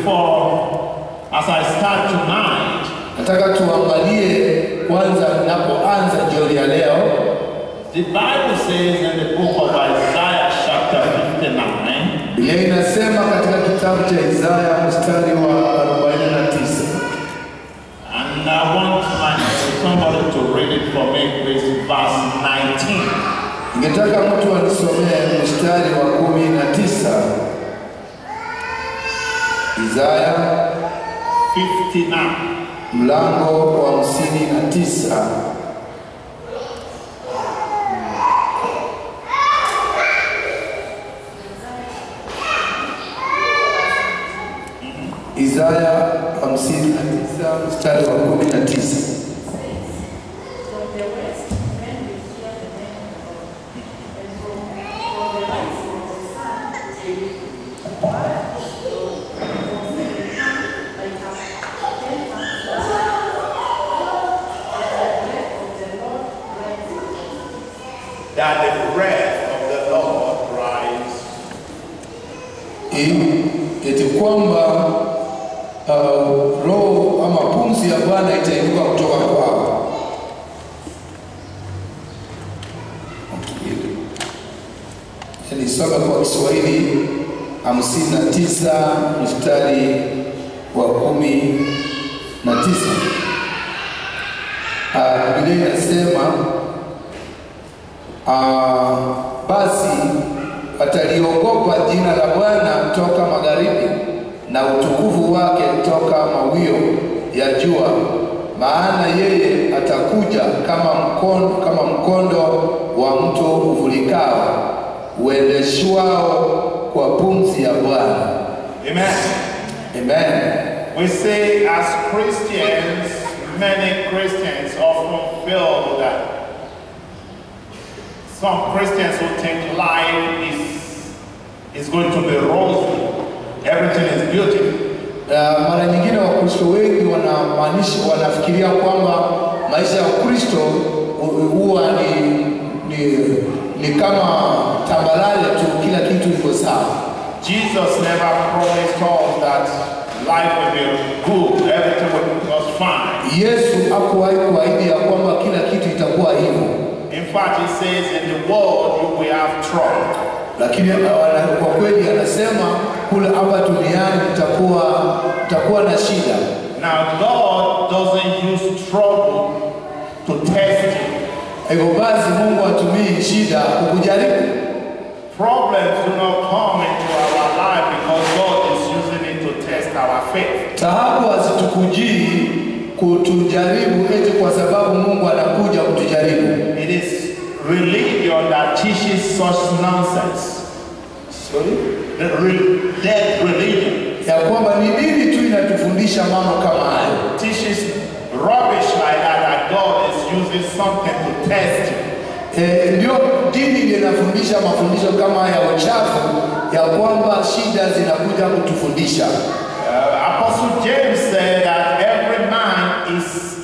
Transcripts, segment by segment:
before, as I start tonight, Nataka tuangalie kwanza, ninapoanza jioni ya leo, the Bible says in the book of Isaiah, chapter 59, Biblia inasema katika kitabu cha Isaya mstari wa 49 and I want my, somebody to read it for me, please, verse 19. Ningetaka mtu anisomee mstari wa kumi na tisa Isaya 59. mlango wa hamsini na tisa Isaya hamsini na tisa mstari wa kumi na tisa From the west, men will hear the name of the Lord. And from, from the rising of the sun, they will inquire of the Lord. For he will come like a ten months and the breath of the Lord rises. That the breath of the Lord rise. ili eti kwamba uh, roho ama pumzi ya Bwana itainuka kutoka kwao. Nisome kwa Kiswahili hamsini na tisa mstari wa kumi na tisa. Uh, Biblia inasema Ah, basi wataliogopa jina la Bwana toka magharibi na utukufu wake toka mawio ya jua, maana yeye atakuja kama mkondo, kama mkondo wa mto uvulikao uendeshwao kwa pumzi ya Bwana. Amen. Amen. We say as Christians, many Christians often feel that some Christians who think life is, is going to be rosy, everything is beautiful. Uh, mara nyingine Wakristo wengi wanamaanisha wanafikiria kwamba maisha ya Ukristo hu- huwa ni, ni, ni kama tambalale tu, kila kitu iko sawa. Jesus never promised us that life will be good, everything will was fine. Yesu hakuwahi kuahidi ya kwamba kila kitu itakuwa hivyo, In fact, he says, in the world you will have trouble. lakini uh, ana- kwa kweli anasema kule hapa duniani tutakuwa tutakuwa na shida. Now, God doesn't use trouble to test you. Hivyo basi Mungu hatumii shida kukujaribu. Problems do not come into our life because God is using it to test our faith. Taabu hazitukujii kutujaribu eti kwa sababu Mungu anakuja kutujaribu. It is religion that teaches such nonsense. Sorry? The re- dead religion Ya kwamba ni dini tu inatufundisha mambo kama hayo. teaches rubbish like that, that God is using something to test you. E, ndio dini ndio inafundisha mafundisho kama ya uchafu ya kwamba shida zinakuja kutufundisha. Uh, Apostle James said that every man is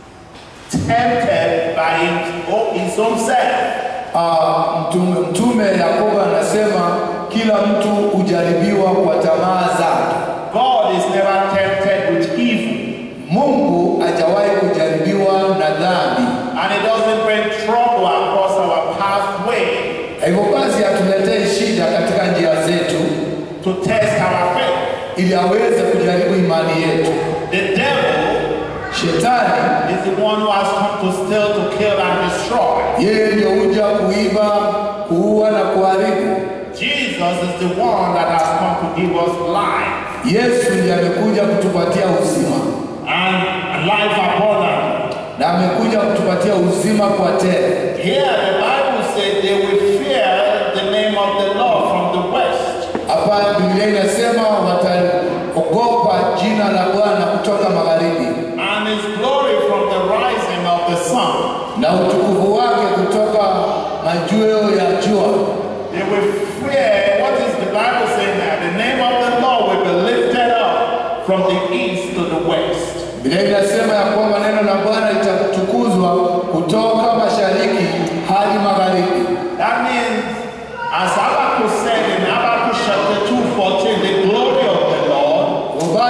tempted by his own, his own self. Ah, mtume, mtume Yakobo anasema kila mtu hujaribiwa kwa tamaa zake. God is never tempted with evil, Mungu hajawahi kujaribiwa na dhambi. and He doesn't bring trouble across our pathway Hivyo basi hatuletei shida katika njia zetu to test our faith. ili aweze kujaribu imani yetu. The devil Shetani is the one who has come to steal, to kill, and destroy. yeye ndio huja kuiba, kuua na kuharibu. Jesus is the one that has come to give us life Yesu ndiye amekuja kutupatia uzima and life abundant. na amekuja kutupatia uzima kwa tele. Here the Bible says they will fear the name of the Lord from the west. Hapa Biblia inasema wataogopa jina la Bwana kutoka magharibi and his glory from the rising of the sun. na utukufu wake kutoka majweo ya jua. They will fear, what is the Bible saying there? The name of the Lord will be lifted up from the east to the west. Biblia inasema ya kwamba neno la Bwana litatukuzwa kutoka mashariki hadi magharibi. That means, as Habakkuk said in Habakkuk chapter 2 14, the glory of the Lord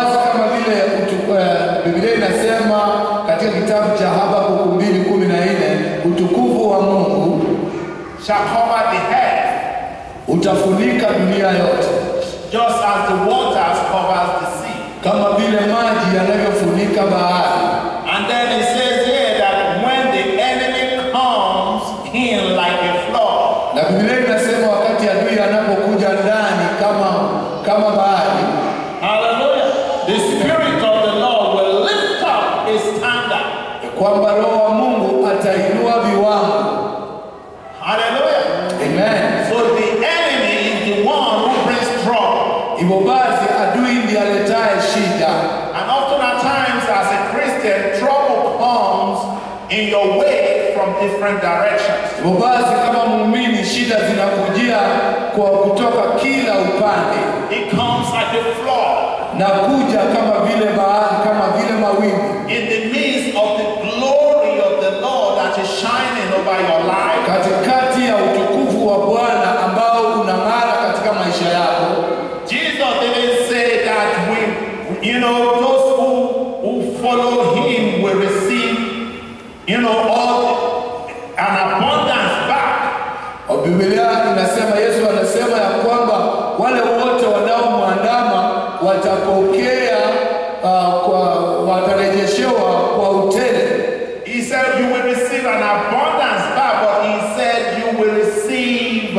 utafunika dunia yote, just as the waters covers the sea. kama vile maji yanavyofunika bahari. And then it says here that when the enemy comes in like a flood, Na Biblia inasema wakati adui anapokuja ndani kama kama bahari, hallelujah, the spirit of the Lord will lift up a standard. kwamba Roho wa Mungu atainua viwango. Hallelujah. Amen. So the enemy is the one who brings trouble. Hivyo basi adui ndiye aletaye shida, And often at times as a Christian, trouble comes in your way from different directions. hivyo basi kama muumini shida zinakujia kwa kutoka kila upande It comes like a flood na kuja kama vile bahari, kama vile mawimbi in the midst of the glory of the Lord that is shining over your life. katikati ya utukufu wa Bwana ambao unang'ara katika maisha yako. Jesus didn't say that we, you know, those who, who follow him will receive, you know, all an abundance back. Wa Biblia inasema, Yesu anasema ya kwamba wale wote wanaomwandama watapokea uh, kwa watarejeshewa kwa utele. He said you will receive an abundance back, but he said you will receive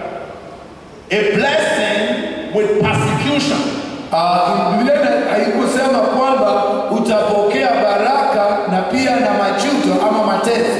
a blessing with persecution. Uh, Biblia ina- haikusema kwamba utapokea baraka na pia na majuto ama mateso.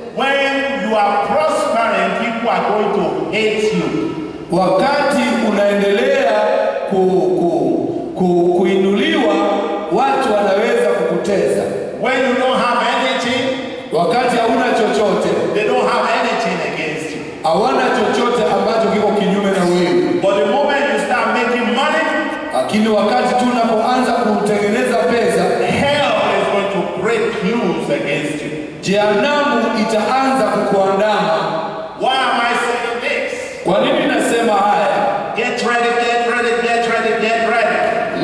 When you are prospering, people are going to hate you. Wakati unaendelea ku, ku, ku, kuinuliwa, watu wanaweza kukuteza. When you don't have anything, Wakati hauna chochote, they don't have anything against you. hawana chochote ambacho kiko kinyume na wewe, But the moment you start making money, lakini wakati tu unapoanza kutengeneza pesa, hell is going to break loose against you. jehanamu itaanza kukuandama. Why am I saying this? Kwa nini nasema haya? Get ready, get ready, get ready, get ready.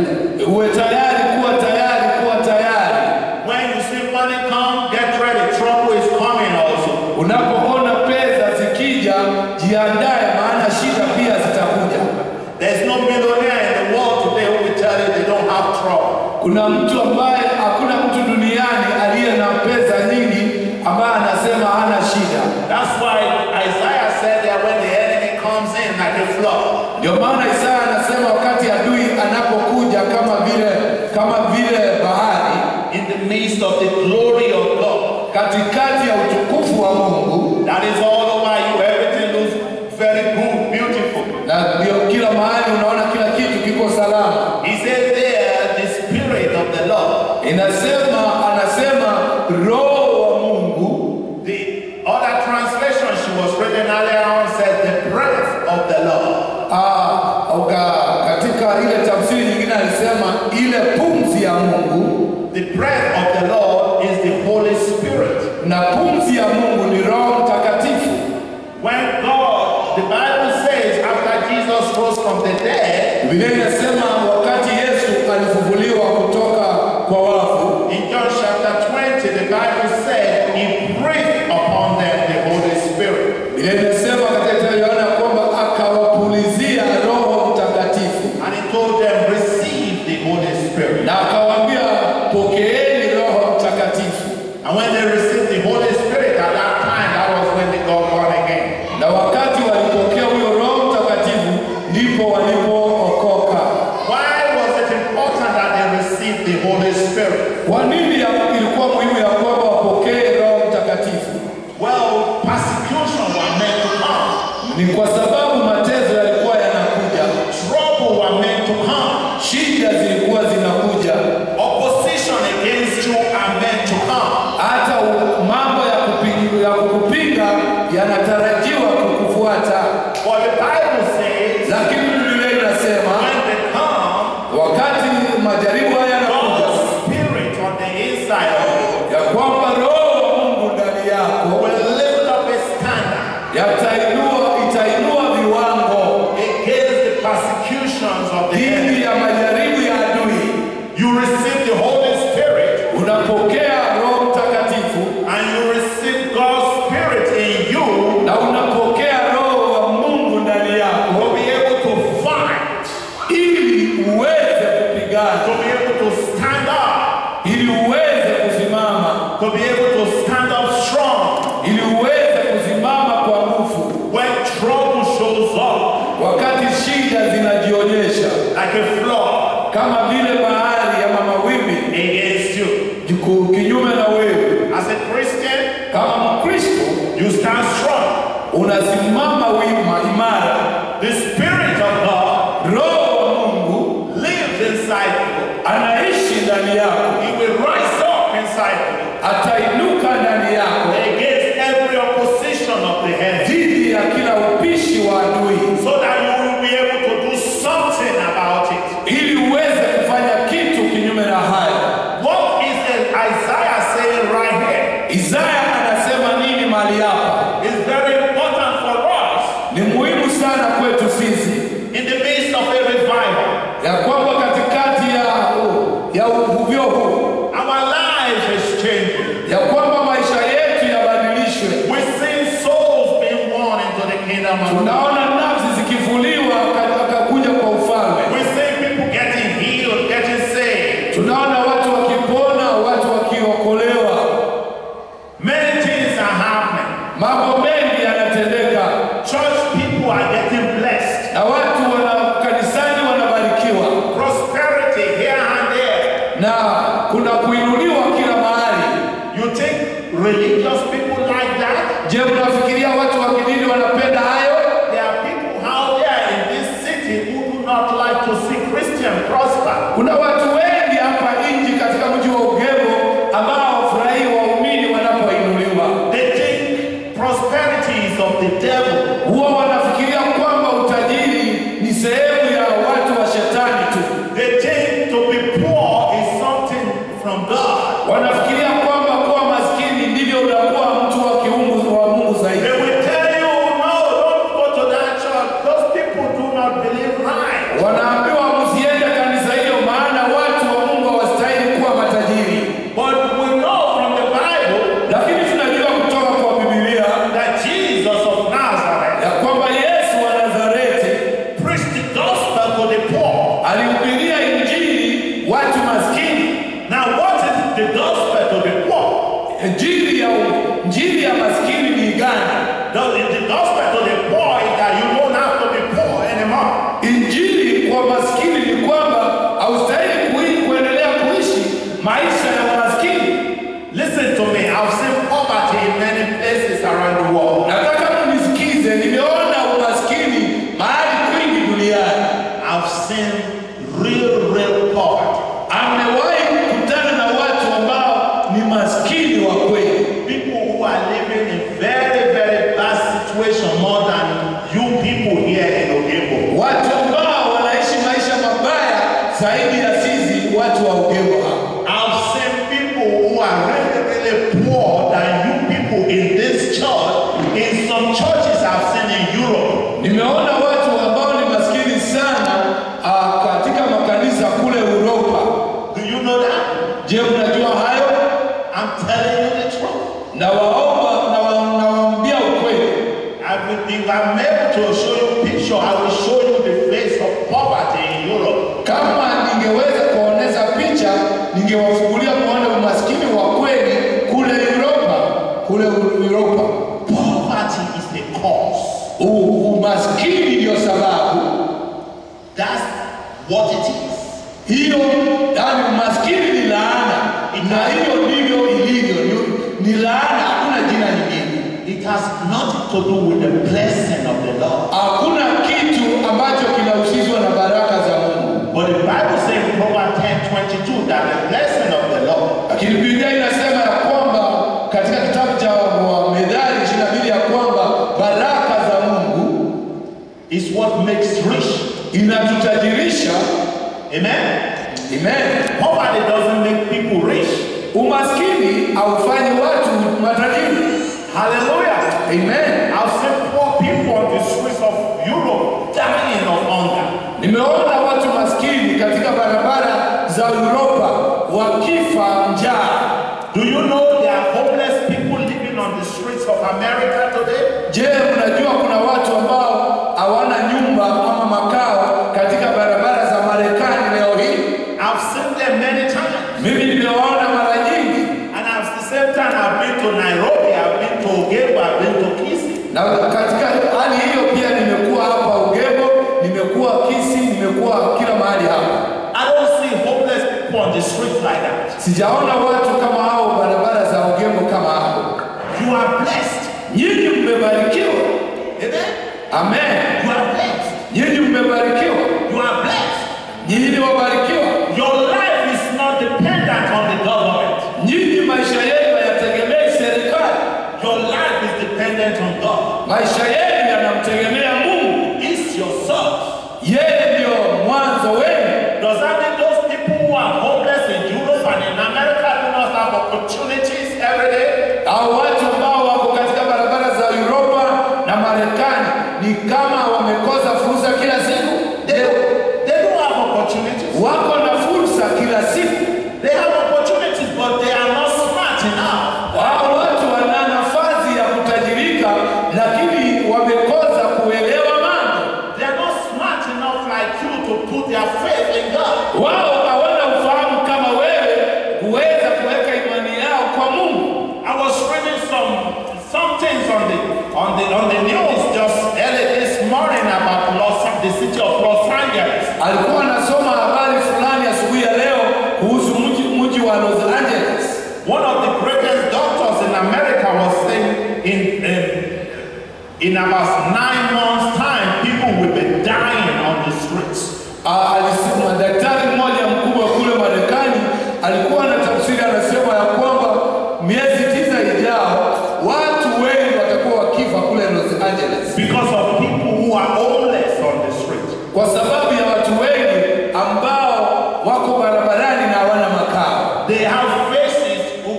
Uwe tayari, kuwa tayari, kuwa tayari. When you see money come, get ready. Trouble is coming also. Unapoona pesa zikija, jiandae, maana shida pia zitakuja. There's no millionaire in the world today who will tell you they don't have trouble. Kuna mtu ambaye, hakuna mtu duniani aliye na pesa nyingi ambaye anasema hana shida. That's why Isaiah said that when the enemy comes in like a flood, Ndio maana Isaya anasema wakati adui anapokuja kama vile kama vile bahari in the midst of the glory of God, katikati ya utukufu wa Mungu, that is all over you. Everything looks very good, beautiful. na ndio kila mahali unaona kila kitu kiko salama. He says there, the spirit of the Lord. Inasema anasema roho wa Mungu. The other translation she was reading earlier on said the breath of the Lord. Ah, uka, katika ile tafsiri nyingine alisema ile pumzi ya Mungu, The breath of the Lord is the Holy Spirit. na pumzi ya Mungu ni Roho Mtakatifu. When God, the Bible says, after Jesus rose from the dead, Biblia inasema wakati Yesu alifufuliwa kutoka kwa wafu, in John chapter 20, the Bible said, He breathed upon them the Holy Spirit. Biblia inasema katika Yohana kwamba akawapulizia Roho Mtakatifu And He told them, Receive the Holy Spirit. na akawaambia pokeeni Roho Mtakatifu. And when they received the Holy Spirit at that time, that was when they got born again. Na wakati walipokea huyo Roho Mtakatifu ndipo walipookoka. Why was it important that they received the Holy Spirit? Kwa nini ya- ilikuwa muhimu ya kwamba wapokee Roho Mtakatifu? Well, persecution were meant to come. Ni kwa sababu mateso yalikuwa yanakuja, Trouble were meant to come. shida zilikuwa zinakuja, Opposition against you are meant to come. hata u- mambo ya kupinga, ya kukupinga yanatarajiwa kukufuata. But the Bible says Lakini Biblia inasema when they come, wakati majaribu haya yanakuja, God's spirit on the inside of you ya kwamba Roho wa Mungu ndani yako will lift up a standard yatainua, itainua viwango against the persecutions of the enemy. dhidi ya majaribu ya adui. You receive the Holy Spirit Unapokea Roho Mtakatifu and you receive God's spirit in you na unapokea Roho wa Mungu ndani yako uweze kupigana, to be able to stand up, ili uweze kusimama, to be able to stand up strong ili uweze kusimama kwa nguvu when trouble shows up wakati shida zinajionyesha like a flood kama vile bahari ama mawimbi against you. juu kinyume na wewe. As a Christian, Kama Mkristo you stand strong. unasimama wima imara, The Spirit of God Roho wa Mungu lives inside you. anaishi ndani yako, He will rise up inside you atainuka ndani yako against every opposition of the enemy dhidi ya kila upishi wa adui, so that you will be able to do something about it. ili uweze kufanya kitu kinyume na haya. What is Isaiah saying right here? Isaya anasema nini mahali hapa? It's very important for us Ni muhimu sana kwetu sisi in the midst of a revival. ya kwamba katikati ya ya uvuvio huu Our lives is changing. ya kwamba maisha yetu yabadilishwe. We see souls being won into the kingdom of God. Tunaona nafsi zikifuliwa katika kuja kwa ufalme. We see people getting healed, getting saved. Tunaona watu wakipona, watu wakiokolewa, Many things are happening. mambo mengi yanatendeka, Church people are getting blessed. na watu wana kanisani wanabarikiwa, Prosperity here and there. na kuna kuinuliwa kila mahali. You think religious people like that? Je, mnafikiria watu wa kidini wanapenda hayo? There are people out there in this city who do not like to see Christian prosper. Kuna watu wengi hapa nchi katika mji wa Ugemo ambao hawafurahii waumini wanapoinuliwa. They think prosperity is of the devil. Huwa wanafikiria kwamba utajiri ni sehemu ya watu wa shetani tu. They think to be poor is something from God. Wanafikiria kwamba kuwa maskini ndivyo unakuwa mtu wa kiungu wa Mungu They zaidi. will tell you, no, don't go to that church. Those people do not believe right. Wanaambiwa msiende kanisa hilo, maana watu wa Mungu hawastahili kuwa matajiri. But we know from the Bible Lakini tunajua kutoka kwa Biblia that Jesus of Nazareth ya kwamba Yesu wa Nazareti preached the gospel to the poor. alihubiria injili watu maskini. Now, what is the gospel to the poor? Injili ya injili ya maskini ni gani? The, the gospel to the poor is that you don't have to be poor anymore. Injili kwa maskini ni kwamba haustahili kui- kuendelea kuishi maisha ya umaskini. Listen to me. I've seen poverty in many places around the world. Nataka mnisikize, nimeona umaskini mahali kwingi duniani. I've seen real, real poverty. Amewahi kukutana na watu ambao ni maskini wa kweli, People who are living in very, very bad situation more than you people here in Ogebo. watu ambao wanaishi maisha mabaya zaidi ya sisi watu wa Ugemo hapa. I've seen people who are really, really poor than you people in this church. In some churches I've seen in Europe. Nimeona watu ambao ni maskini sana uh, katika makanisa kule Uropa. Do you know that? Je, mnajua hayo? I'm telling you the truth. Na waomba na wa- nawaambia ukweli, I will, if I'm able to show you picture, I will show you the face of poverty in Europe. kama ningeweza kuoneza picha, ningewafungulia kuona umaskini wa kweli kule Uropa, kule Uropa. Poverty is the cause. U- Umaskini ndio sababu That's what it is. hiyo, yani umaskini ni laana, na hiyo ndivyo ilivyo, ni- ni laana, hakuna jina lingine. It has nothing to do with the blessing of the Lord. Hakuna kitu ambacho kinahusishwa na baraka za Mungu, But the Bible says in Proverbs 10 22 that the blessing of the Lord lakini Biblia inasema ya kwamba katika kitabu cha Methali 22 ya kwamba baraka za Mungu is what makes rich. inatutajirisha. Amen. Amen. Poverty doesn't make people rich. Umaskini haufanyi watu matajiri. Hallelujah. Amen. I've seen poor people on the streets of Europe dying of hunger. Nimeona watu maskini katika barabara za Uropa wakifa njaa. Do you know there are homeless people living on the streets of America today? Je, mnajua kuna watu ambao hawana nyumba ama makao katika barabara za Marekani? streets like that. Sijaona watu kama hao barabara za Ugembo kama hao. You are blessed. Nyinyi mmebarikiwa. Amen. Amen. You are blessed. Nyinyi mmebarikiwa. You are blessed. Nyinyi ni wabarikiwa. Your life is not dependent on the government. Nyinyi maisha yenu hayategemei serikali. Your life is dependent on God. Maisha yenu yanamtegemea Mungu. It's your source. Yeye ndio mwanzo wenu. Does that mean those people who are homeless in Europe and in America do not have opportunities every day? Hao watu ambao wako katika barabara za Uropa na Marekani ni kama wamekosa fursa kila siku. They don't, they don't have opportunities. Wako na fursa kila siku. They have opportunities, but they are not smart enough. Hao watu wana nafasi ya kutajirika, lakini wamekosa kuelewa mambo. They are not smart enough like you to put their faith in God. Wao hawana ufahamu kama wewe kuweza kuweka imani yao kwa Mungu. I was reading some some things on the on the on the news just early this morning about Los the city of Los Angeles. Alikuwa anasoma habari fulani asubuhi ya leo kuhusu mji mji wa Los Angeles. One of the greatest doctors in America was saying in in, in about nine months' time, people will be dying on the streets. Ah, alisema daktari mmoja mkubwa kule Marekani alikuwa na tafsiri, anasema ya kwamba miezi tisa ijao watu wengi watakuwa wakifa kule Los Angeles Because of people who are homeless on the street. kwa sababu ya watu wengi ambao wako barabarani na hawana makao. They have faces,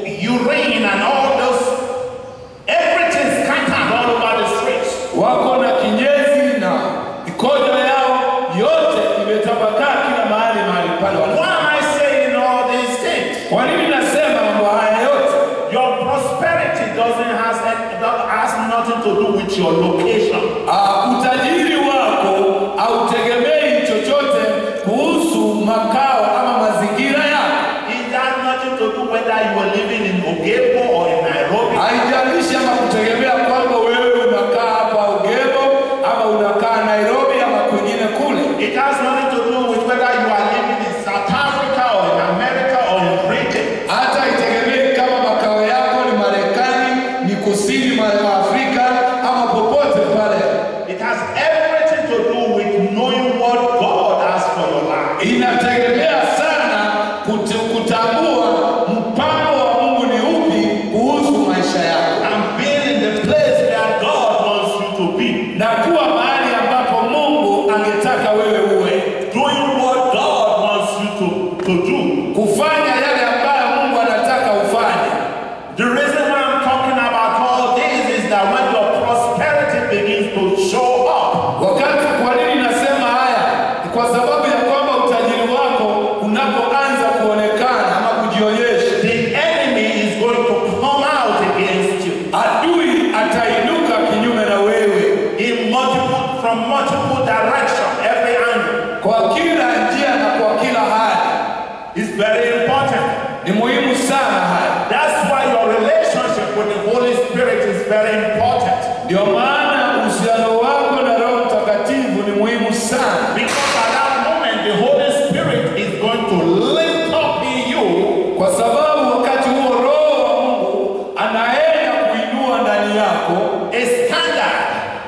urine, and all those everything scattered all over the streets. Wako na kinyezi na mikojo yao yote imetapakaa kila mahali mahali pale. Why wana- am I saying all these things? Kwa nini nasema mambo haya yote? Your prosperity doesn't has, has nothing to do with your location. Ah, utajiri wako hautegemei chochote kuhusu makao ama mazingira yako. It has nothing to do whether you are living in Ogebo or in Nairobi. Haijalishi ama kutegemea kwamba wewe unakaa hapa Ugebo ama unakaa Nairobi ama kwingine kule. It has nothing to do with whether you are living in South Africa or in America or in Britain. Hata haitegemei kama makao yako ni Marekani, ni kusini mwa Afrika ama popote pale. It has everything to do with knowing what God has for your life. Inategemea sana kute, kutambua mpango wa Mungu ni upi kuhusu maisha yako And being in the place where God wants you to be. na kuwa mahali ambapo Mungu angetaka wewe uwe, Doing what God wants you to, to do. kufanya yale ambayo Mungu anataka ufanye. The reason why I'm talking about all this is that when your prosperity begins to show up, Wakati kwa nini nasema haya? Ni kwa sababu ya kwamba utajiri wako unapoanza kuonekana ama kujionyesha, the enemy is going to come out against you adui atainuka kinyume na wewe in multiple from multiple direction, every angle. kwa kila njia na kwa kila hali. It's very important. Ni muhimu sana haya. That's why your relationship with the Holy Spirit is very important. Ndio maana uhusiano wako na Roho Mtakatifu ni muhimu sana, Because at that moment, the Holy Spirit is going to lift up in you kwa sababu wakati huo Roho wa Mungu anaenda kuinua ndani yako, a standard.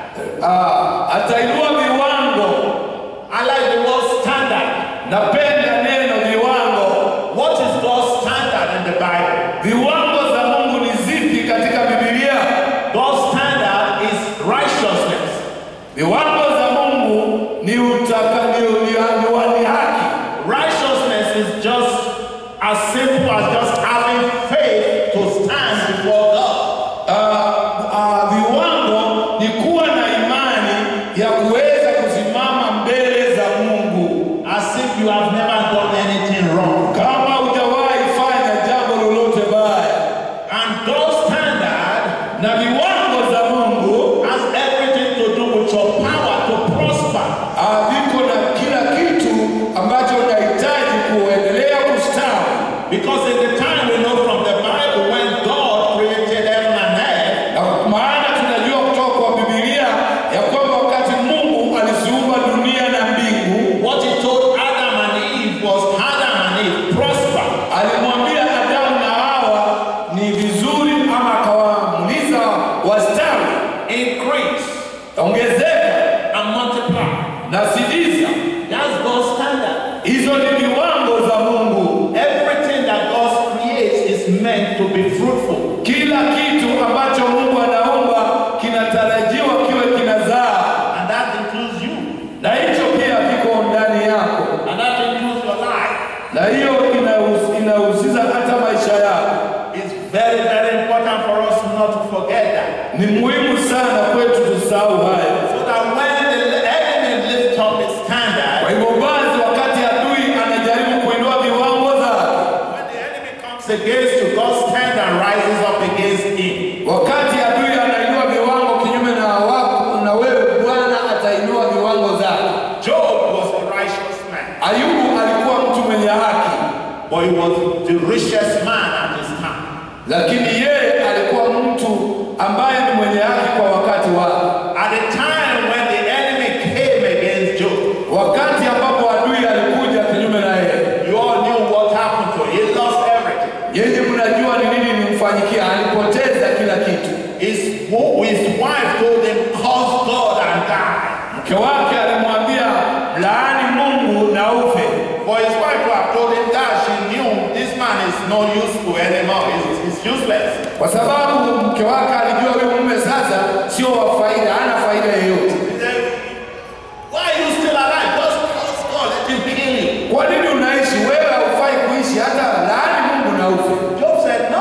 ah, atainua viwango. I like the word standard. Napenda neno viwango. What is God's standard in the Bible? Viwango za Mungu ni zipi katika Biblia? God's standard is righteousness. Viwango za Mungu ni utaka ni, ni, ni, ni haki. Righteousness is just as simple as just having faith to stand before God. Ah, ah, viwango ni kuwa na imani ya kuweza kusimama mbele za Mungu As if you have never done anything wrong. kama hujawahi fanya jambo lolote baya, And God's standard na viwango za Mungu has everything to do with your power to prosper. ah, viko na kila kitu ambacho unahitaji kuendelea kustawi. Because in the be fruitful. Kila kitu ambacho Mungu anaumba kinatarajiwa kiwe kinazaa, And that includes you. na hicho pia kiko ndani yako, And that includes your life. na hiyo inahus- inahusisha hata maisha yako. It's very, very important for us not to forget that. Ni muhimu sana kwetu tusahau haya. So that when the enemy lifts up his standard, Kwa hivyo basi, wakati adui anajaribu kuinua viwango zake, when the enemy comes against you, God's standard rises up against him. wakati adui anainua viwango kinyume na wako na wewe, Bwana atainua viwango zake. Job was a righteous man, Ayubu alikuwa mtu mwenye haki, but he was the richest man at his time. lakini yeye alikuwa mtu ambaye ni mwenye haki kwa wakati wake. At the time when the enemy came against Job, Wakati ambapo adui alikuja kinyume na yeye, you all knew what happened to him. He lost everything. yeye mnajua ni nini nimfanyikia, alipoteza kila kitu. His, wo- his wife told him, curse God and die. Mke wake alimwambia laani Mungu na ufe. For his wife to have told him that, she knew this man is not useful anymore. He's, he's useless. kwa sababu mke wake alijua huyu mume sasa sio wa faida, hana faida yoyote. He said, why are you still alive? Just curse God, let him kill you. Kwa nini unaishi wewe? Haufai kuishi, hata laani Mungu na ufe. Job said, no,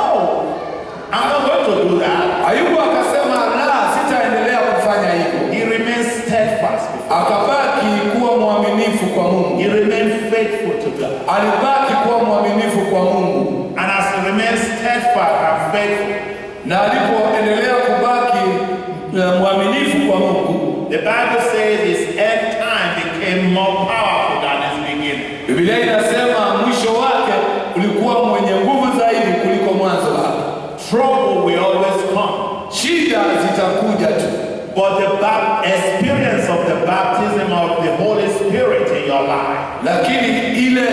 I'm not going to do that. Ayubu akasema la, sitaendelea kufanya hivyo. He remained steadfast. Akabaki kuwa mwaminifu kwa Mungu, He remained faithful to God. alibaki kuwa mwaminifu kwa Mungu, And as he remained steadfast and faithful, na alipoendelea kubaki eh, mwaminifu kwa Mungu, the Bible says his end time became more powerful than his beginning. Biblia inasema mwisho wake ulikuwa mwenye nguvu zaidi kuliko mwanzo wake. Trouble will always come. Shida zitakuja tu, But the bap- experience of the baptism of the Holy Spirit in your life lakini ile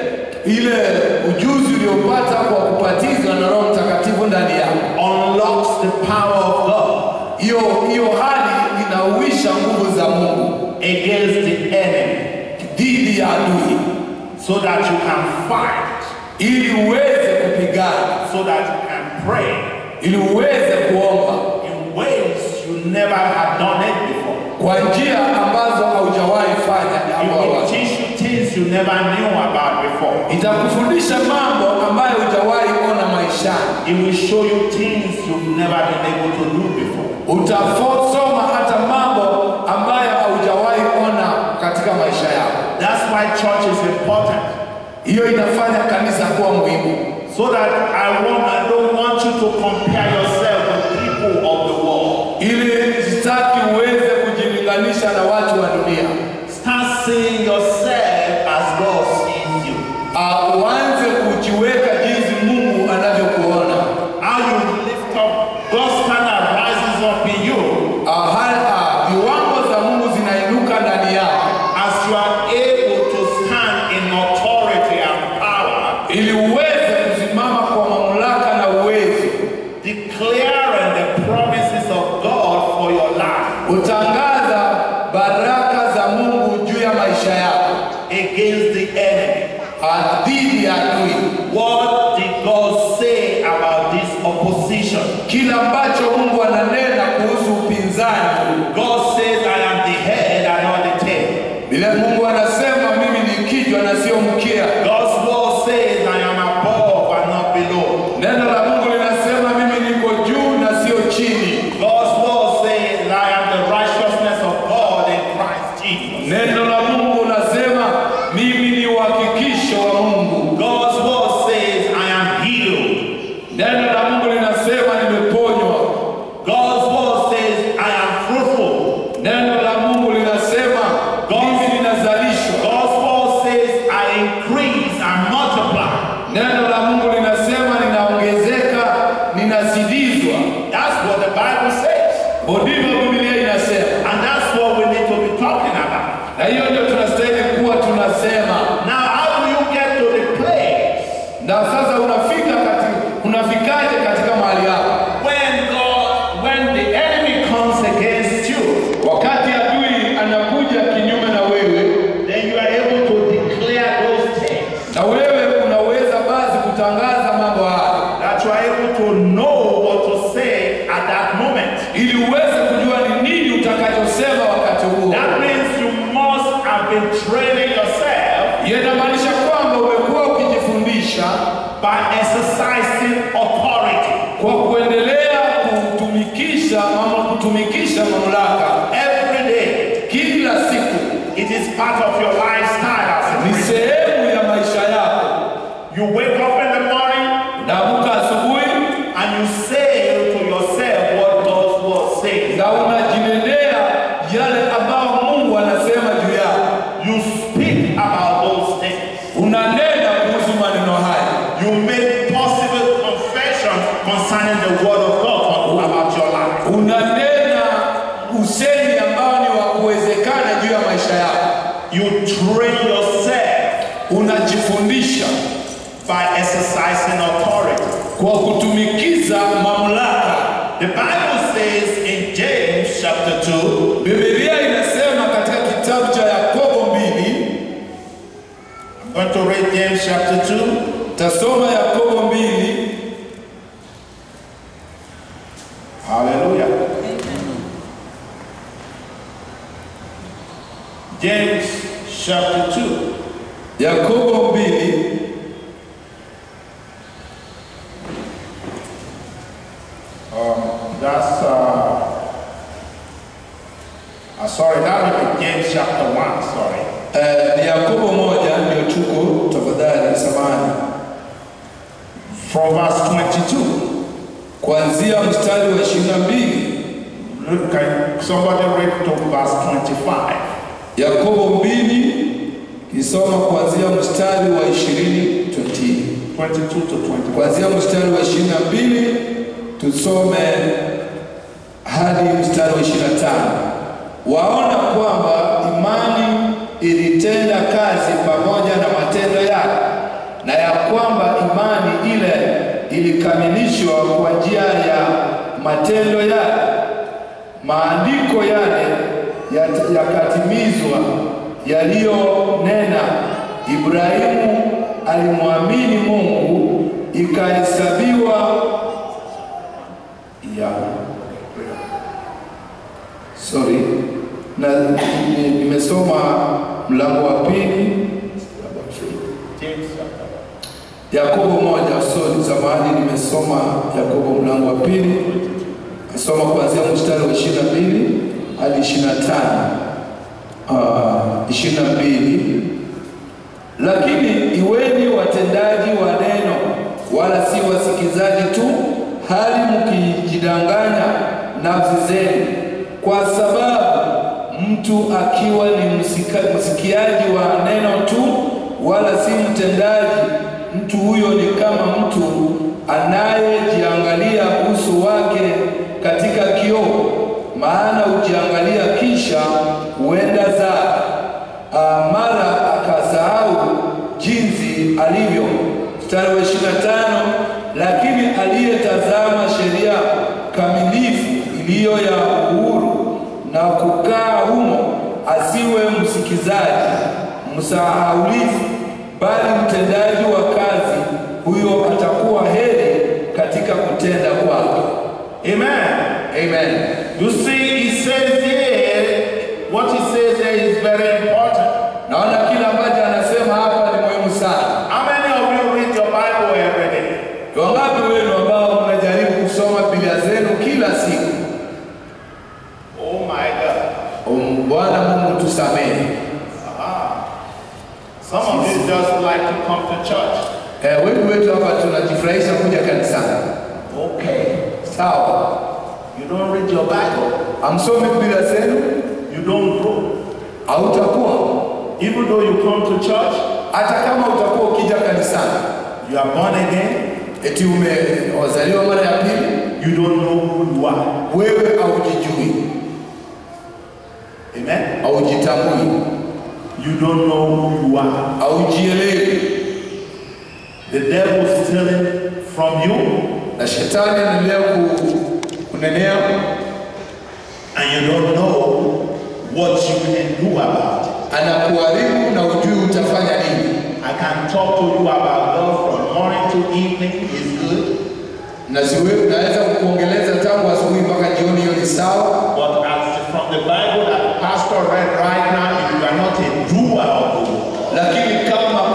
ile ujuzi uliopata kwa kubatizwa na Roho Mtakatifu ndani yako, unlocks the power of God hiyo hiyo hali inauisha nguvu za Mungu against the enemy dhidi ya adui, so that you can fight, ili uweze kupigana, so that you can pray ili uweze kuomba in ways you never have done it before. kwa njia ambazo haujawahi fanya It hapo will awali. teach you things you never knew about before. Itakufundisha mambo ambayo hujawahi ona maishani. It will show you things you've never been able to do before. Utasoma hata mambo ambayo haujawahi ona katika maisha yako. That's why church is important. Hiyo inafanya kanisa kuwa muhimu, So that I want, I don't want you to compare yourself with people of the world. ili sitaki uweze kujilinganisha na watu wa dunia. Start seeing yourself as God sees you. Uh, uanze kujiweka jinsi Mungu anavyokuona. How you lift up, God's standard rises up in you Uh, hali- uh, viwango za Mungu zinainuka ndani yako as you are able to stand in authority and power, ili uweze kusimama kwa mamlaka na uwezo, declaring the promises of God for your life utangaza baraka za Mungu juu ya maisha yako against the enemy. uh, dhidi ya adui. What did God say about this opposition? Kila ambacho Mungu ananena kuhusu upinzani, God says, I am the head and not the tail. vile Mungu anasema mimi ni kichwa na sio mkia. God's word says, I am above and not below. Neno la Mungu linasema mimi niko juu na sio chini. God's word says, I am the righteousness of God in Christ Jesus. Neno la Mungu nasema mimi ni uhakikisho wa Mungu. God's word says, I am healed. Neno la Mungu linasema nimeponywa. God's word says, I am fruitful. Neno la Mungu linasema mimi ninazalishwa. God's word says, I increase and multiply. Neno la Mungu linasema ninaongezeka, ninazidizwa. That's what the Bible says. Ndivyo Biblia inasema, And that's what we need to be talking about. na hiyo ndio tunastahili kuwa tunasema. Now, how do you get to the place Na sasa unafika katika, unafikaje katika mahali hapa? when God, when the enemy comes against you, Wakati adui anakuja kinyume na wewe, then you are able to declare those things na wewe unaweza basi kutangaza inamaanisha kwamba umekuwa ukijifundisha by exercising authority. kwa kuendelea kutumikisha ama kutumikisha mamlaka Every day, kila siku, it is part of your lifestyle as a ni Christian. sehemu ya maisha yako. You wake up in the morning Unaamka asubuhi and you say to yourself what God's word says. na unajinenea yale ambayo Mungu anasema juu yako, You speak about those things. unanena kuhusu maneno haya, You make possible confession concerning the word of God about your life. unanena usemi ambao ni wa kuwezekana juu ya maisha yako, You train yourself unajifundisha by exercising authority. kwa kutumikiza mamlaka. The Bible says in James chapter 2, Biblia inasema katika kitabu cha Yakobo mbili, I'm going to read James chapter 2, tasoma Yakobo mbili Hallelujah. James chapter 2. Yakobo mbili Um, that's, uh, uh, sorry, that would be James chapter 1, sorry. eh, ni Yakobo moja ndio tuko, tafadhali samahani, From verse 22. kuanzia mstari wa ishirini na mbili Look, Can somebody read to verse 25? Yakobo mbili kisoma kuanzia mstari wa ishirini 22 to 20. kuanzia mstari wa ishirini na mbili tusome hadi mstari wa ishirini na tano waona kwamba imani ilitenda kazi pamoja na matendo yake na ya kwamba imani ile ilikamilishwa kwa njia ya matendo yake maandiko yale yat- yakatimizwa yaliyonena Ibrahimu alimwamini Mungu ikahesabiwa ya sorry na ni- nimesoma mlango wa pili James chapter Yakobo moja sorry samahani nimesoma Yakobo mlango wa pili nasoma kuanzia mstari wa ishirini na mbili hadi ishirini na tano ishirini na mbili lakini iweni watendaji wa neno wala si wasikizaji tu hali mkijidanganya nafsi zenu kwa sababu mtu akiwa ni msika, msikiaji wa neno tu wala si mtendaji mtu huyo ni kama mtu anayejiangalia uso wake katika kioo maana hujiangalia kisha huenda zake Ah, mara akasahau jinsi alivyo. Mstari wa 25, lakini aliyetazama sheria kamilifu iliyo ya uhuru na kukaa humo, asiwe msikizaji msahaulifu, bali mtendaji wa kazi, huyo atakuwa heri katika kutenda kwake. Amen. Amen. You see, he says here, what he says there is very important. Naona kile ambacho anasema hapa ni muhimu sana. How many of you read your Bible every day? Ni wangapi wenu ambao mnajaribu kusoma Biblia zenu kila siku? Oh my God. Um, Bwana Mungu tusamehe. Some of you just like to come to church. Eh, wengi wetu hapa tunajifurahisha kuja kanisani. Okay. Sawa, You don't read your Bible. amsome Biblia zenu, You don't grow. hautakuwa Even though you come to church, hata kama utakuwa ukija kanisani you are born again, eti umezaliwa mara ya pili, you don't know who you are. wewe haujijui, Amen. haujitambui, You don't know who you are. haujielewi, The devil is stealing from you, na shetani anaendelea ku- kunenea and you don't know what you can do about it. anakuharibu na ujui utafanya nini. I can talk to you about God from morning to evening is good, Na siwe, naweza kukuongeleza tangu asubuhi mpaka jioni, hiyo ni sawa, but as from the Bible that Pastor read right now, if you are not a doer of the word, lakini kama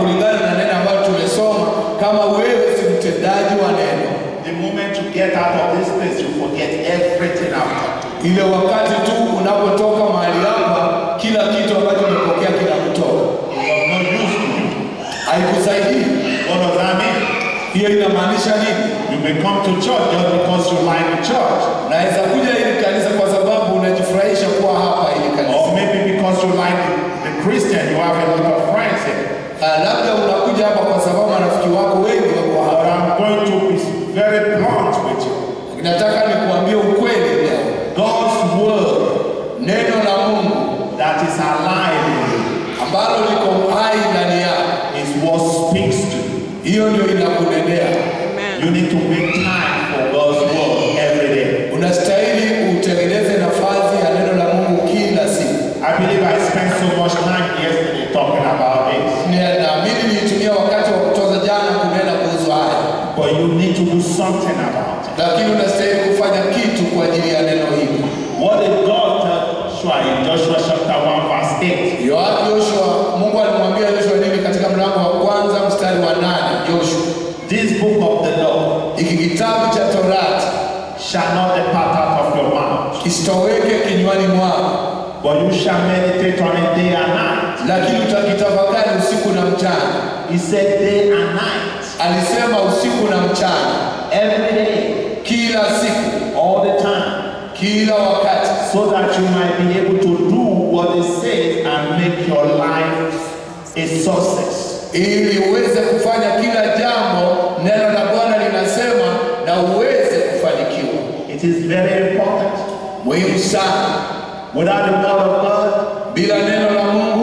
get out of this place, you forget everything after. ile wakati tu unapotoka mahali hapa, kila kitu ambacho umepokea kinakutoka, It was no use to you. haikusaidii. What does that mean? Hiyo inamaanisha nini? You may come to church just because you like the church. Naweza kuja hili kanisa kwa sababu unajifurahisha kuwa hapa hili kanisa, Or maybe because you like the Christian, you have a lot of friends here. Ah, labda unakuja hapa kwa sababu marafiki wako wengi wako But hapa. I'm going to be very blunt with you. Nataka nikuambie ukweli leo, God's word neno la Mungu that is alive in you ambalo liko hai ndani yako, is what speaks to you. hiyo ndio inakunenea. You need to make time for God's word every day. Unastahili utengeneze nafasi ya neno la Mungu kila siku. I believe I spent so much time yesterday talking about this. Ni- Naamini nilitumia wakati wa kutoza jana kunena kuhusu haya, But you need to do something about it. lakini unastahili kufanya kitu kwa ajili ya neno hili. What did God tell Joshua in Joshua chapter 1 verse 8? Yoapi Yoshua, Mungu alimwambia Yoshua nini katika mlango wa kwanza mstari wa nane? Joshua, This book of the law hiki kitabu cha Torati shall not depart out of your mouth, kisitoweke kinywani mwako, but you shall meditate on it day and night. lakini utakitafakari usiku na mchana. He said day and night, Alisema usiku na mchana, every day, kila siku, all the time, kila wakati, so that you might be able to do what it says and make your life a success. ili uweze kufanya kila jambo neno la Bwana linasema na uweze kufanikiwa. It is very important. Muhimu sana. Without the word of God, Bila neno la Mungu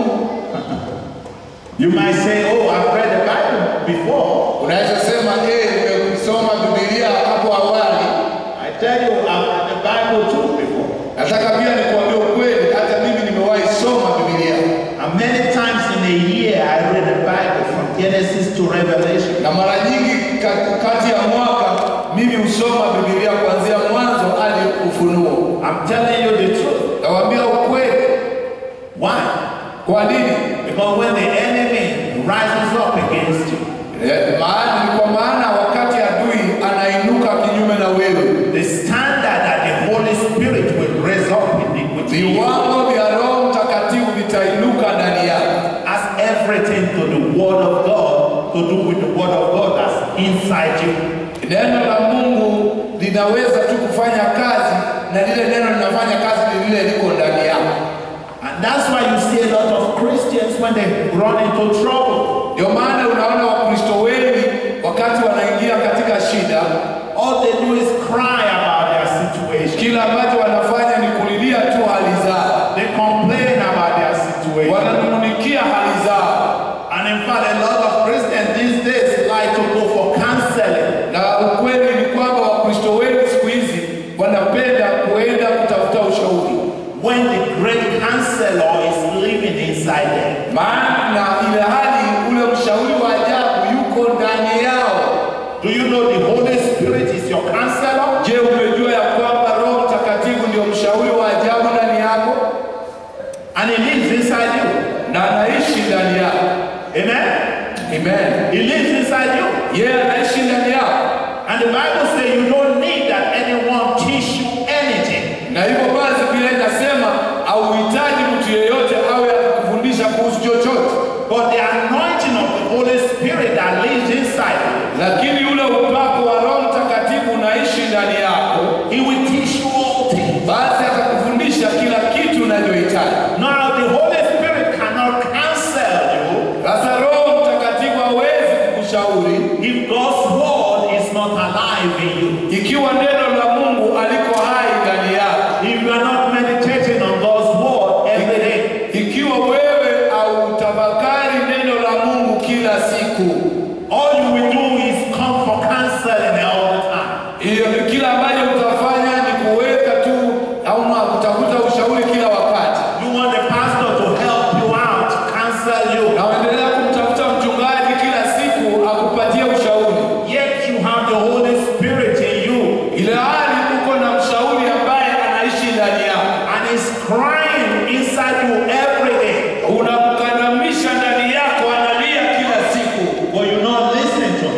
you might say, Oh, I've read the Bible before. unaweza sema eh, nimesoma Biblia hapo awali. I tell you, I've read the Bible too before. Nataka pia nikuambie ukweli, hata mimi nimewahi soma Biblia And many times in a year, I read the Bible from Genesis to Revelation. na mara nyingi ka- kati ya mwaka mimi husoma Biblia kuanzia mwanzo hadi Ufunuo. I'm telling you the truth. Nawaambia ukweli. Why? Kwa nini? Because when the enemy rises up against you, Eh, Maana ni kwa maana wakati adui anainuka kinyume na wewe the standard that the Holy Spirit will raise up in the, with you viwango vya Roho Mtakatifu vitainuka ndani yako, has everything to the Word of God to do with the Word of God that's inside you. neno la Mungu linaweza tu kufanya kazi na lile neno linafanya kazi ni lile liko ndani yako. And that's why you see a lot of Christians when they run into trouble. Ndio maana unaona Wakristo wengi wakati wanaingia katika shida, All they do is cry about their situation. kila ambacho wanafanya ni kulilia tu hali zao, They complain about their situation. wananung'unikia hali zao, And in fact, a lot of Christians these days like to go for counseling. na ukweli ni kwamba Wakristo wengi siku hizi wanapenda kuenda kutafuta ushauri, when the great counselor is living inside them. maana ile hali ule mshauri wa ajabu yuko ndani yao. Do you know the Holy Spirit is your counselor? Je, umejua ya kwamba Roho Mtakatifu ndio mshauri wa ajabu ndani yako And he lives inside you. na anaishi ndani yako? Amen? Amen. He lives inside you. Yeye anaishi ndani yako, And the Bible says you don't need that anyone teach you anything. na hivyo basi Biblia inasema hauhitaji mtu yeyote awe akikufundisha kuhusu chochote, But the anointing of the Holy Spirit that lives inside you, lakini ule upako wa Roho Mtakatifu unaishi ndani yako, he will teach you all things. basi atakufundisha kila kitu unachohitaji. Now the Holy Spirit cannot counsel you Sasa Roho Mtakatifu hawezi kukushauri if God's word is not alive in you. ikiwa neno la Mungu aliko hai ndani yako. If you are not meditating on God's word every day, Ikiwa wewe hautafakari neno la Mungu kila siku, all you will do is come for counseling all the time. hiyo kila ambacho utafanya ni kuweka tu au na kutafuta ushauri kila wakati, You want the pastor to help you out, counsel you. na uendelea kumtafuta mchungaji kila siku akupatie ushauri, Yet you have the Holy Spirit in you ile hali uko na mshauri ambaye anaishi ndani yako, and is crying inside you every day. unamkandamisha ndani yako, analia kila siku, But you're not listening to him.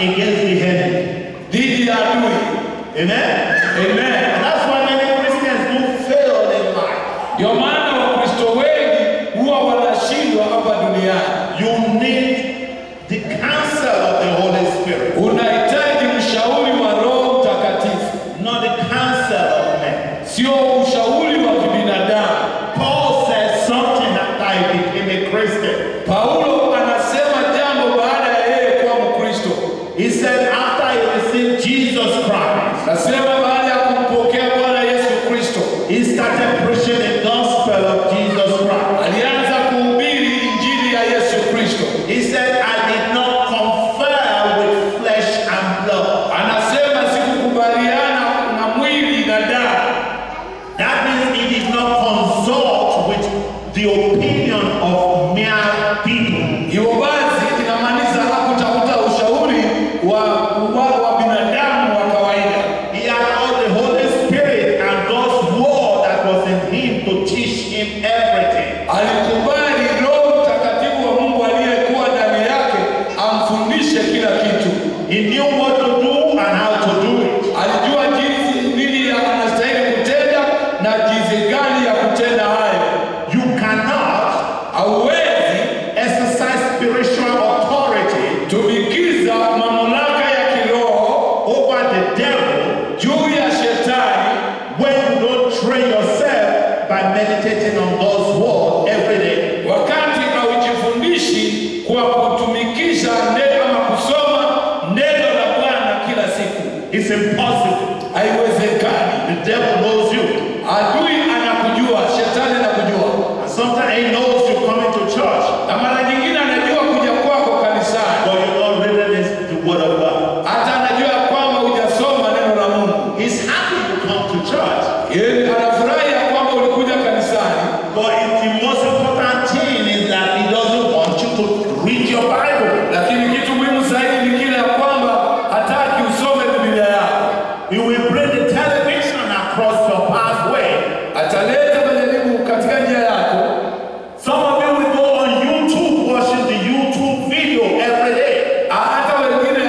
against the enemy. dhidi ya adui. Amen. Amen. And that's why many Christians do fail in life. Ndio maana Wakristo wengi huwa wanashindwa hapa duniani. You need the counsel of the Holy Spirit, Unahitaji mshauri wa Roho Mtakatifu, not the counsel of men. sio ushauri wa kibinadamu. Paul said something after he became a Christian. Paulo anasema jambo baada ya yeye kuwa Mkristo. He said after he received Jesus Christ, Nasema baada ya kumpokea Bwana Yesu Kristo, he started preaching the gospel of Jesus Christ. alianza kuhubiri injili ya Yesu Kristo. He said, I did not confer with flesh and blood. Anasema sikukubaliana na mwili na damu. That means he did not consult with the opinion of mere people. Hivyo basi inamaanisha hakutafuta ushauri wa, wa, wa binadamu wa kawaida. He allowed the Holy Spirit and God's word that was in him to teach him everything. Alikubali Roho Mtakatifu wa Mungu aliyekuwa ndani yake amfundishe kila kitu. He knew what to do and how to do it. Alijua jinsi nini ya- anastahili kutenda na jinsi gani ya kutenda hayo. You cannot Hauwezi exercise spiritual authority tumikiza mamlaka ya kiroho over the devil juu ya shetani when you don't train yourself by meditating on God's word every day. wakati haujifundishi kwa kutumikisha neno ama kusoma neno la Bwana kila siku. It's impossible. Haiwezekani. The devil knows you. Adui anakujua, shetani anakujua, And sometimes he knows you coming to church, na mara nyingine anajua kuja kwako kanisani, but you're not reading this, the word of God. hata anajua kwamba hujasoma neno la Mungu. He's happy you come to church. Yeye anafurahi ya kwamba ulikuja kanisani, But it, the most important thing is that he doesn't want you to read your Bible. lakini kitu muhimu zaidi ni kile ya kwamba hataki usome Biblia yako. He will bring the television across your pathway. Ataleta majaribu katika njia yako. Some of you will go on YouTube watching the YouTube video every day. hata wengine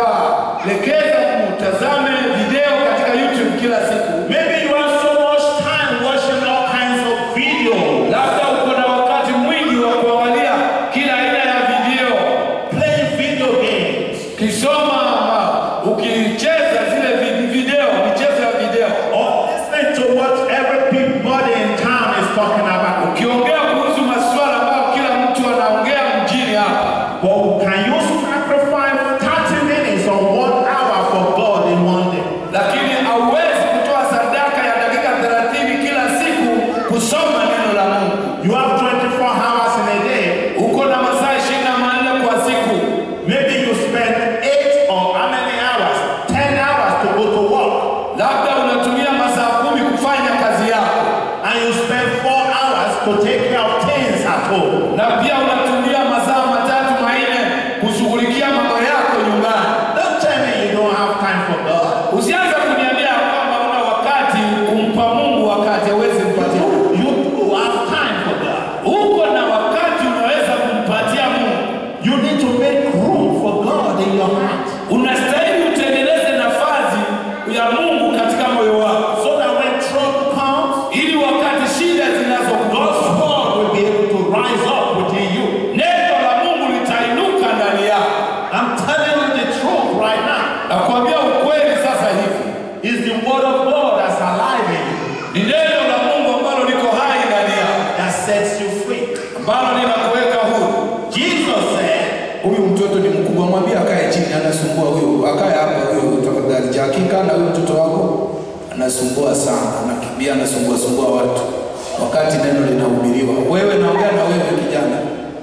atawalekeza mtazame video katika YouTube kila siku. Maybe you have so much time watching all kinds of videos, Labda uko na wakati mwingi wa kuangalia kila aina ya video, playing video games, ukisoma ama ukicheza zile vi- video, michezo ya video, or listening to what everybody in town is talking about. ukiongea kuhusu masuala ambayo kila mtu anaongea mjini hapa. But can you sacrifice 30 minutes or one hour for God in one day? Lakini hauwezi kutoa sadaka ya dakika 30 kila siku kusoma neno la Mungu. You have 24 hours in a day. Uko na masaa 24 kwa siku. Maybe you spend 8 or how many hours? 10 hours to go to work. labda unatumia masaa kumi kufanya kazi yako And you spend 4 hours to take care of things at home. na pia unatumia masaa matatu manne kushughulikia mambo yako nyumbani. Don't tell me you don't have time for God. Usianze kuniambia kwamba una wakati kumpa Mungu wakati hawezi kupatia. You do have time for God. Uko na wakati unaweza kumpatia Mungu. You need to make room for God in your heart. Unastahili utengeneze nafasi ya Mungu katika moyo wako, So that when trouble comes, ili wakati shida God's zinazokukosa word will be able to rise up within you. neno la Mungu litainuka ndani yako. I'm telling you the truth right now. Nakwambia ukweli sasa hivi. It's the word of God that's alive in you, ni neno la Mungu ambalo liko hai ndani yako, that sets you free. ambalo linakuweka huru. Jesus said, Huyu mtoto ni mkubwa, mwambie akae chini, anasumbua huyu, akae hapa huyu, tafadhali. Jakika na huyu mtoto wako anasumbua sana, anakimbia, anasumbua sumbua watu wakati neno linahubiriwa. Wewe naongea na wewe kijana,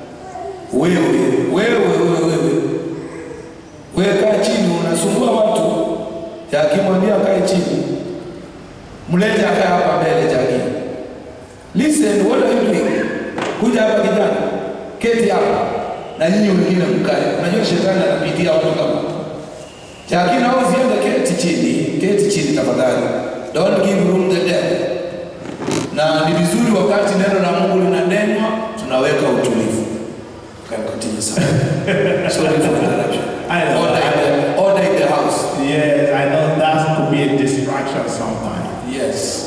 wewe wewe wewe wewe wewe, kaa chini, unasumbua watu. Jaki, mwambie akae chini, mlete akae hapa mbele. Jaki, listen, what are you doing? Kuja hapa kijana, keti hapa na nyinyi wengine mkae. Unajua shetani anapitia watu kama Jaki, na usiende, keti chini, keti chini tafadhali, don't give room the devil. Na ni vizuri wakati neno la Mungu linanenwa tunaweka utulivu. Okay, continue, sir. Sorry for the interruption. I know. Order in the-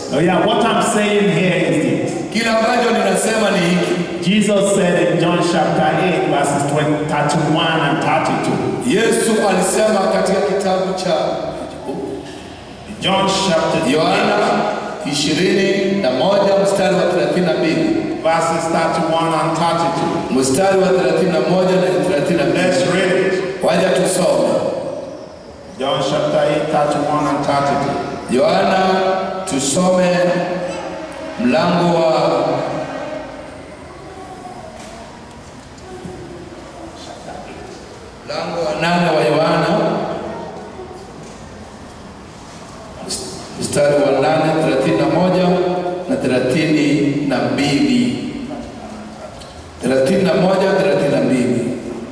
Oh, yeah, what I'm saying here is this. Kile ambacho ninasema ni hiki. Jesus said in John chapter 8, verses 20, 31 and 32. Yesu alisema katika kitabu cha John chapter Yohana 8, 21 mstari wa 32 verses 31 and 32. mstari wa 31 na 32. Let's read it. Waja tusome John chapter 8, 31 and 32. Yohana, tusome mlango wa mlango wa nane wa Yohana mstari wa nane thelathini na moja na thelathini na mbili thelathini na moja thelathini na mbili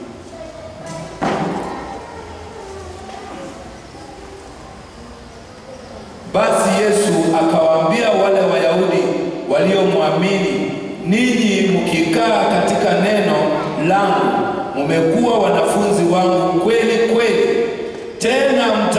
Basi Yesu akawaambia wale Wayahudi waliomwamini, ninyi mkikaa katika neno langu mmekuwa wanafunzi wangu kweli kweli, tena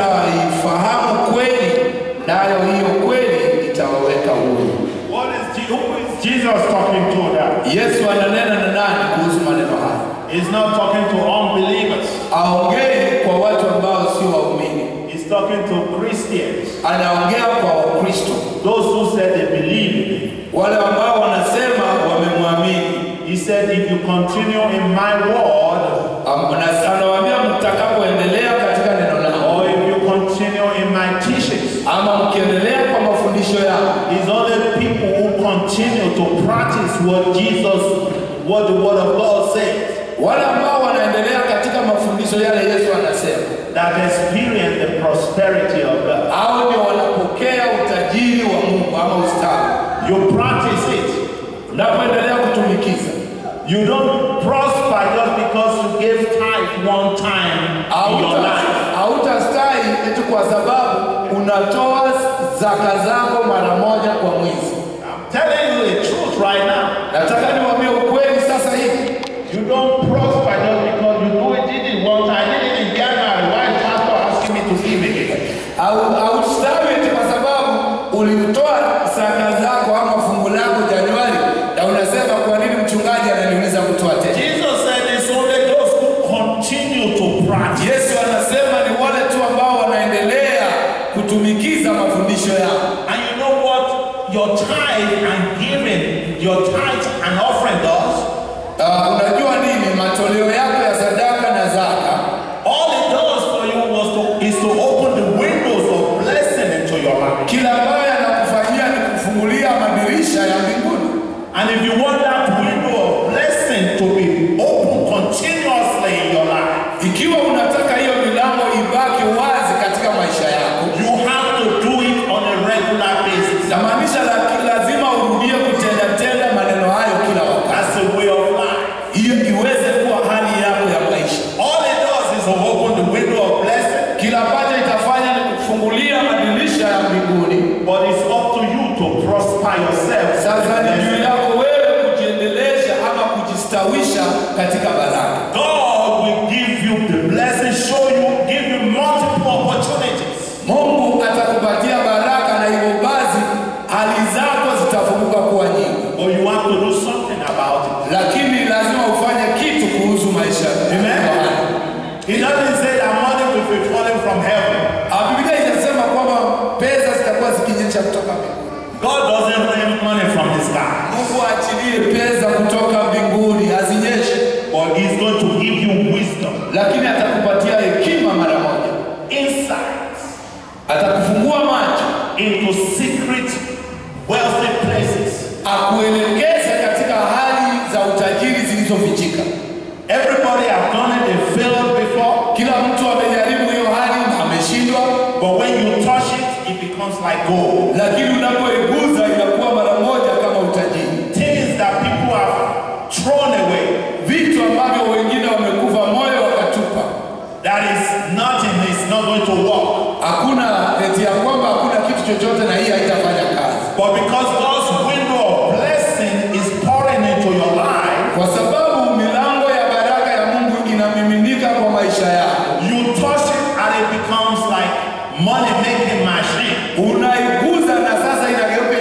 mtaifahamu kweli, nayo hiyo kweli itawaweka huru. What is, Je- who is Jesus talking to that? Yesu ananena na nani kuhusu maneno haya? He's not talking to unbelievers. Aongei kwa watu ambao sio waumini, He's talking to Christians. anaongea kwa Wakristo, Those who said they believe in him. wale ambao wanasema wamemwamini. He said, if you continue in my word, Am- na- anawaambia mtakapoendelea katika neno langu or if you continue in my teachings, ama mkiendelea kwa mafundisho yangu, it's only people who continue to practice what Jesus, what the word of God says, wale ambao wanaendelea katika mafundisho yale Yesu anasema, that experience the prosperity of God. hao ndio wanapokea utajiri wa Mungu ama ustawi. You practice it. Unapoendelea kutumikiza, You don't prosper just because you gave tithe one time in your hauta- life. hautastahi eti kwa sababu unatoa zaka zako mara moja kwa mwezi. I'm telling you the truth right now. Nataka niwaambie ukweli sasa hivi, You don't prosper just because you do it, did it one time. I did it in January. Why is pastor asking me to give again? au haustawi eti kwa sababu ulitoa zaka zako ama fungu lako Januari na unasema kwa nini mchungaji ananiuliza kutoa tena? Jesus said it's only those who continue to practice. Yesu anasema ni wale tu ambao wanaendelea kutumikiza mafundisho yao. And you know what your tithe and giving, your tithe and offering does? Uh, unajua nini matoleo yako ya sadaka na zaka All it does for you was to is to open the windows of blessing into your life. kila ambayo yanakufanyia ni kufungulia madirisha ya mbinguni. And if you want that window of blessing to be open continuously in your life, Ikiwa unataka hiyo milango ibaki wazi katika maisha yako, you have to do it on a regular basis. namaanisha la, lazima urudie kutenda tenda maneno hayo kila wakati, That's the way of life. hiyo iweze kuwa hali yako ya maisha. All it does is to open the window of blessing, Kila ambacho itafanya ni kufungulia madirisha ya mbinguni. but it's up to you to prosper yourself. Sasa ni juu yako wewe kujiendelesha ama kujistawisha katika baraka. God will give you the blessing, show you, give you multiple opportunities. Mungu atakupatia baraka na hivyo basi hali zako zitafunguka kuwa nyingi, But you have to do something about it. lakini lazima ufanye kitu kuhusu maisha Amen. haya. He doesn't say that money will be falling from heaven. Ah, Biblia inasema kwamba pesa zitakuwa zikinyesha kutoka mbinguni. God doesn't rain money from the sky. Mungu aachilie pesa kutoka mbinguni azinyeshe, But He's going to give you wisdom, lakini atakupatia hekima mara moja, insights atakufungua macho, into secret, wealthy places. akuelekeze katika hali za utajiri zilizofichika. Everybody have done it, they failed before. Kila mtu amejaribu hiyo hali na ameshindwa, But when you touch it, it becomes like gold. lakini unapoiguza inakuwa mara moja kama utajiri. Things that people have thrown away, Vitu ambavyo wengine wamekufa moyo wakatupa, that is nothing, is not going to work. hakuna eti ya kwamba hakuna kitu chochote na hii haitafanya kazi, But because God's window of blessing is pouring into your life, kwa sababu milango ya baraka ya Mungu inamiminika kwa maisha yako. you touch it and it becomes like money making machine. Unaiguza na sasa inageuka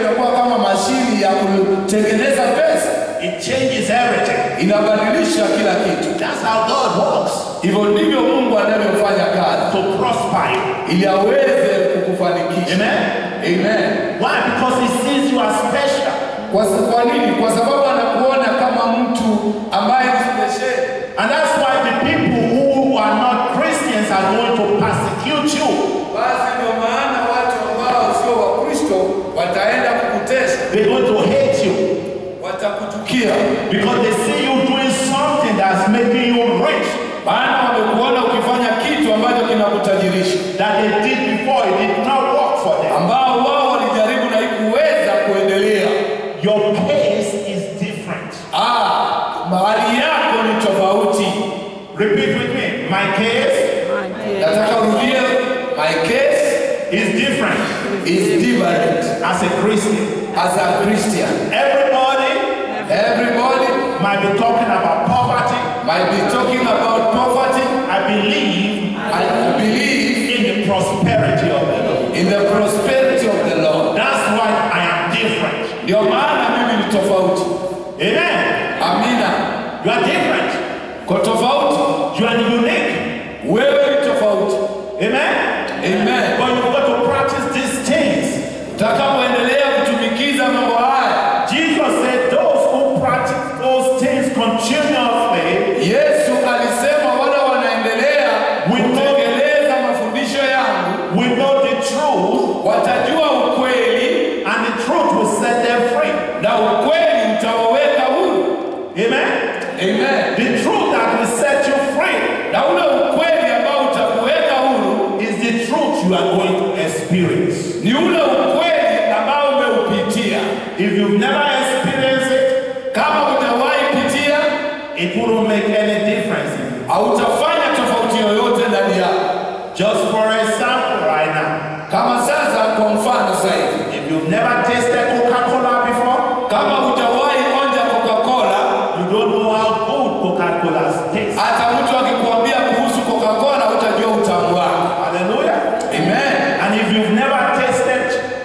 kutengeneza pesa, It changes everything. inabadilisha kila kitu. That's how God works. Hivyo ndivyo Mungu anavyofanya kazi To prosper you. ili aweze kukufanikisha. Amen. Amen. Why? Because He sees you as special. Kwa, sa- kwa nini? Kwa sababu anakuona kama mtu ambaye ni special. And that's why the people who are not Christians are going to persecute you. Basi ndio maana watu ambao sio Wakristo wataenda kukutesa, They're going to hate you watakuchukia, because they see you doing something that's making you rich maana wamekuona ukifanya kitu ambacho kinakutajirisha, that they did before. It did not work for them. ambao wao walijaribu na ikuweza kuendelea. Your case is different. Ah, mahali yako ni tofauti. Repeat with me. My case Nataka urudie, my case is different is different as a Christian. as a Christian. Everybody Everybody might be talking about poverty. might be talking about poverty. I believe I believe in the prosperity of the Lord. in the prosperity of the Lord. That's why I am different. Ndio maana mimi ni tofauti. Amen. Amina. You are different. Kwa tofauti, You are unique. wewe ni tofauti. Amen. Amen. But you've got to practice these things. Utakapoendelea kutumikiza mambo haya, Jesus said, Those who practice those things continuously Yesu alisema wale wanaendelea kutekeleza mafundisho yangu will know the truth, watajua ukweli and the truth will set them free. na ukweli utawaweka huru. Amen. Amen. The truth that will set you free Na ule ukweli ambao utakuweka huru is the truth you are going to experience. ni ule ukweli ambao umeupitia. If you've never experienced it, Kama hujawahi pitia, it wouldn't make any difference. in you. hautafanya tofauti yoyote ndani yako. Just for example, right now, Kama sasa, kwa mfano sasa hivi, if you've never tasted Coca-Cola before, kama hujawahi onja Coca-Cola, you don't know how good Coca-Cola tastes. hata mtu akikuambia kuhusu Coca-Cola utajua utamu wake. Hallelujah. Amen. And if you've never tasted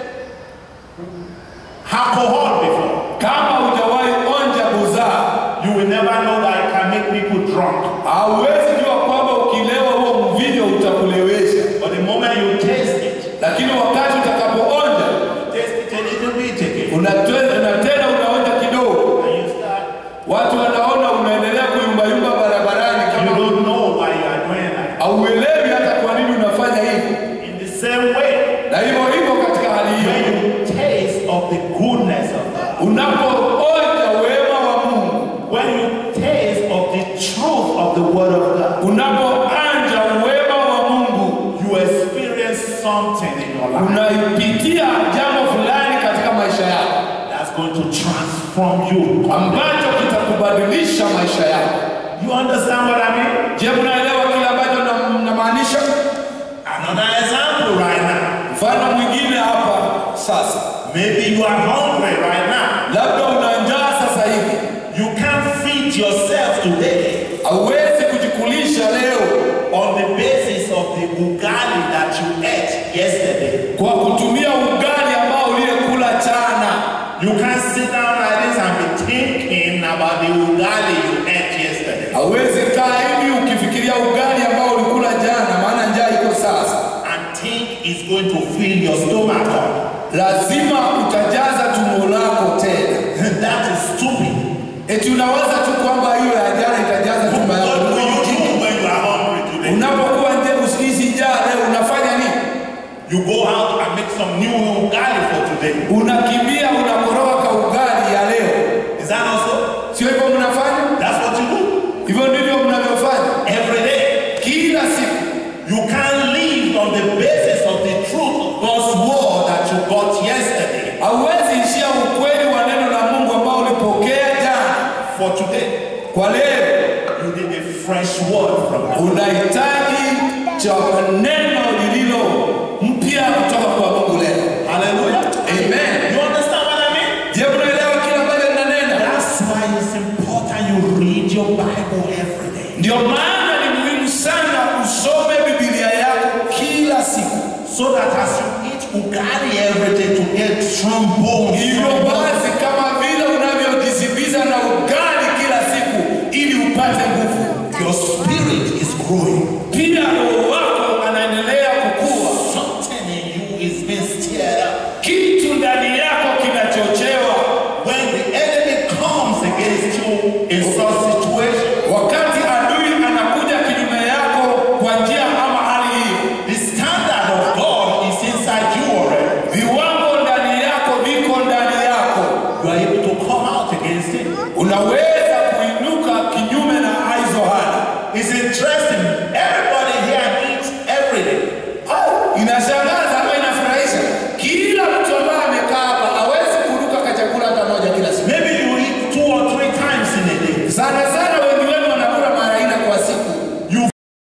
alcohol before, Kama hujawahi onja buzaa, you will never know that it can make people drunk. hauwezi jua kwamba ukilewa huo mvinyo utakulewesha, But the moment you taste it, lakini wakati utakapoonja taste it a little bit again, unatwe- na tena unaonja kidogo, and you start, watu wanaona unaendelea kuyumbayumba barabarani you kama don't know why you are doing that. hauelewi hata kwa nini unafanya hivi. In the same way, Na hivyo hivyo katika hali hiyo, when you taste of the goodness of God, unapoonja wema wa Mungu, when you taste of the truth of the Word of God, unapoanja wema wa Mungu, you experience something in your life unaipitia jambo fulani katika maisha yako that's going to transform you. ambacho kitakubadilisha maisha yako. You understand what I mean? Je, mnaelewa kile ambacho na- namaanisha? Another example right now. Mfano mwingine hapa sasa, Maybe you are hungry right now. labda una njaa sasa hivi, You can't feed yourself today hauwezi kujikulisha leo on the basis of the ugali that you ate yesterday. kwa kutumia ugali ambao uliyekula jana. You can't sit down like this and be thinking about the ugali you ate yesterday. Hauwezi kaa hivi ukifikiria ugali ambao ulikula jana, maana njaa iko sasa. And think it's going to fill your stomach up. Lazima utajaza tumbo lako tena. that is stupid. Eti unawaza tu kwamba hiyo ya jana itajaza tumbo What yako. do you do when you are hungry today? Unapokuwa nje usikizi njaa leo unafanya nini? You go out and make some new ugali for today. Unakimbia unakoroga ka ugali ya leo. Is that also? Sio hivyo mnafanya? That's what you do Hivyo ndivyo mnavyofanya every day. kila siku. You can't live on the basis of the truth of God's word that you got yesterday Hauwezi ishia ukweli wa neno la Mungu ambao ulipokea jana for today. kwa leo. You need a fresh word from God. Unahitaji cha neno lililo mpya kutoka kwa Mungu leo. Hallelujah. Amen. You understand what I mean? Je, mnaelewa kile ambacho ninanena? That's why it's important you read your Bible every day. Ndio maana ni muhimu sana usome Biblia yako kila siku, So that as you eat ugali every day to get strong bones. hivyo basi